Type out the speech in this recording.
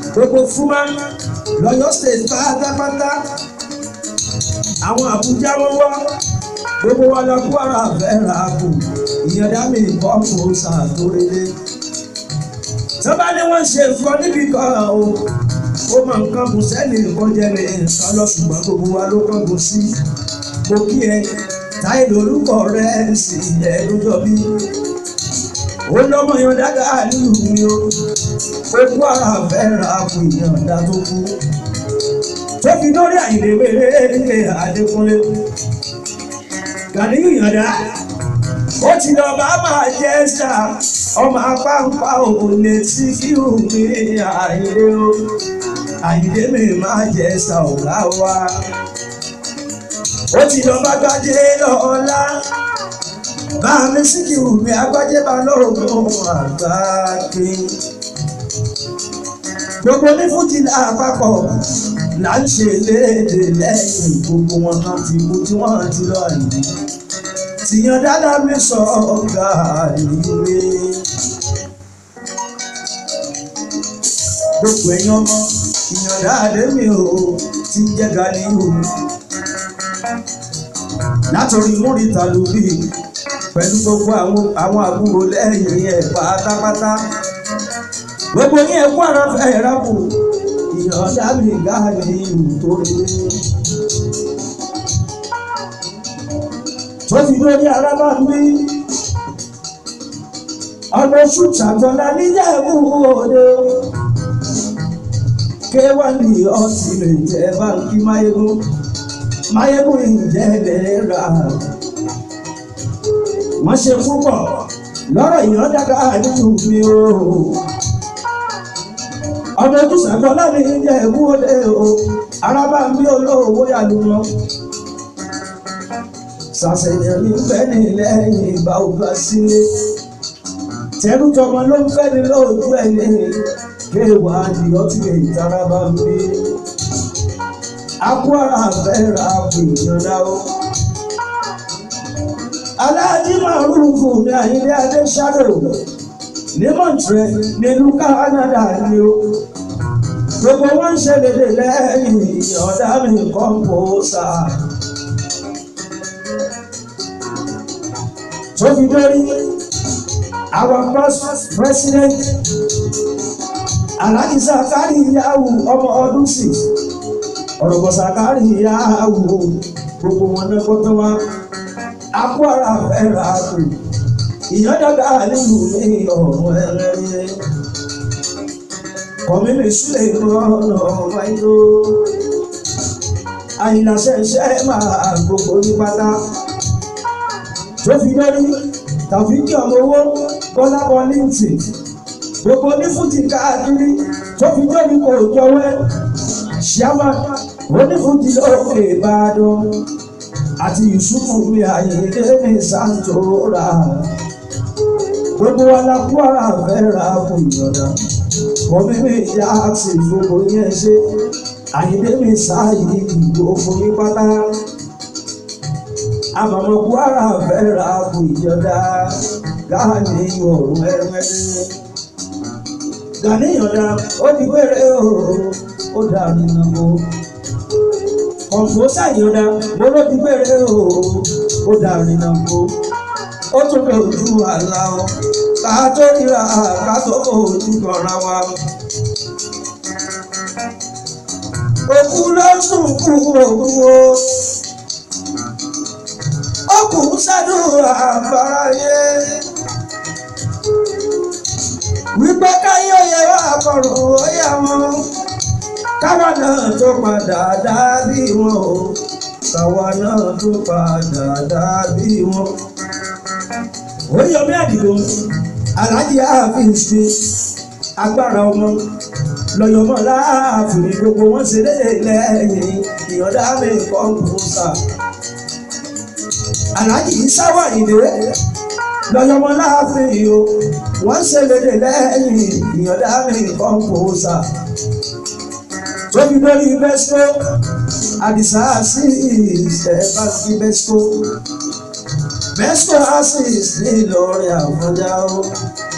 gbogbo fúnmá lọ́yọ́ state pátápátá àwọn àbújá wọn wá gbogbo wa lọ kó ara fẹ́ra kù ìyẹ̀dá mi bọ́ọ̀mù ṣàtòrélé tọ́ba ni wọ́n ṣe nǹkan níbi kan o ó mọ nǹkan kù sẹ́ni nǹkan jẹ́ ní nǹkan lọ ṣùgbọ́n gbogbo wa ló kàn kù sí mo kí ẹ táyé lórúkọ rẹ sì ẹ lójọ bí ó lọ́mọ yan dáadáa nílùú mi o ó kó ara fẹ́ra kù ìyẹ̀dá tó kú tó fi lórí àyìnlé wéré Adékúnlé Gàníyù Ìyàndá ó ti lọ bá máa jẹ́ sà ọmọ apáǹpá òun lè tí kí omi àyìnlé o àyìnlé mi máa jẹ́ sà ọ̀gá wa ó ti lọ bá gbájé lọ́la bá mi sí kí omi agbájé bá lóògùn àgbáké gbogbo ní fújì lápapọ̀ là ń ṣe léde lẹ́yìn gbogbo wọn kan ti kú tí wọ́n ti lọ yìí tìyàn dáadáa mi sọ ọ̀gá ìwé. gbogbo ẹ̀yin ọmọ ìyàn dáadé mi ò ti jẹ́ Ganiyu látòrí múrítà lórí pẹ̀lú gbogbo àwọn àbúrò lẹ́yìn ẹ̀ pátápátá gbogbo yín ẹ̀kú ara fẹ́ rákù ìyọ̀dá mi Ganiyu tó lé. tó fi lórí arábà mi ọmọ oṣù ṣàjọlá níjẹ̀bú òde kéwàlì ọtí lè jẹ báńkì máyégún máyégún ìjẹ́lẹ̀ rà wọ́n ṣe púpọ̀ lọ́rọ̀ ìyọ̀dá Ganiyu mi o ọmọ ojú ṣàjọlá níjẹ̀bú òde o arábà mi olówó yàlú wọn sàṣẹyàn ní fẹ́ ní lẹ́yìn ìbá ògbà sílé tẹrú tọmọ ló ń fẹ́ ní lóòjú ẹ̀ ní kéwàá di ọtí lè tara bá ń bí akú ara fẹ́ra kù ìyọ̀dá o. aláàjì màrúfù ní àyílẹ̀ adé ṣáàdò ní Montreal nílùú Canada ni o gbogbo wọn ń ṣe lédè lẹ́yìn ìyọ̀dá mi kọ́ńpósà. tó fi dórí our first president Alhaji Zakari Yawu ọmọ ọdún sí ọ̀rọ̀bọ̀ Zakari Yawu gbogbo wọn náà gbọ́dọ̀ wá akó ara fẹ́ra kù ìyọ́dọ̀gá nínú ní ọ̀run ẹ̀rẹ́ kọ̀mílì sílẹ̀ ìrọ̀nà wáyé àyìnláṣẹ́ṣẹ́ máa gbogbo ní pátá tó fi lórí tàfíkì ọmọ owó bọ́lá bọ́líǹtì gbogbo onífújì káàkiri tó fi lórí kò jọwẹ́ ṣíàmà onífújì lókè ìbàdàn àti yusufu mi àyèké mi santora gbogbo wa la kú ara fẹ́ ra fún ìyọ̀dá kọ́mí mi yá sí gbogbo yẹn ṣe àyèké mi sáàyè gbogbo yín pátá àmọ̀mọ̀ kwara fẹ́ra kù ìjọba Gani ọ̀rùn ẹ̀rẹ́dẹ́. Gani ìyọ̀dá ó di wéré o ó dà nínú o. Kọ̀ǹpósà ìyọ̀dá mo ló di wéré o ó dà nínú o. Ó tún bẹ ojú àlá o ká tó ríra ká tó ojú kọ̀ọ̀ra wa. Òkú ló sùn kú òkú o ọkùn ṣàdúrà àbáráyé wípé káyé òye wà kọrùn òye wọn káwa náà tó padà dàbí wọn o káwa náà tó padà dàbí wọn. Oríyọmí Àdìgún Aláàjì ààfin ṣe agbára ọmọ lọ́yọ̀mọ́ láàfin gbogbo wọn ṣe léde lẹ́yìn ìyọ̀dá mi kọ́ńpútà aláàjì sáwà ìdè lọ́yọ̀mọ́ láàfin o wọ́n ṣe léde lẹ́yìn ìyọ̀dá mi kọ́ńpósà tóbi lórí bẹ́sítọ́ àdìsá sí ìṣẹ̀bá sí bẹ́sítọ́ bẹ́sítọ́ àṣìṣe ní Ìlọrin Àfọ̀njá o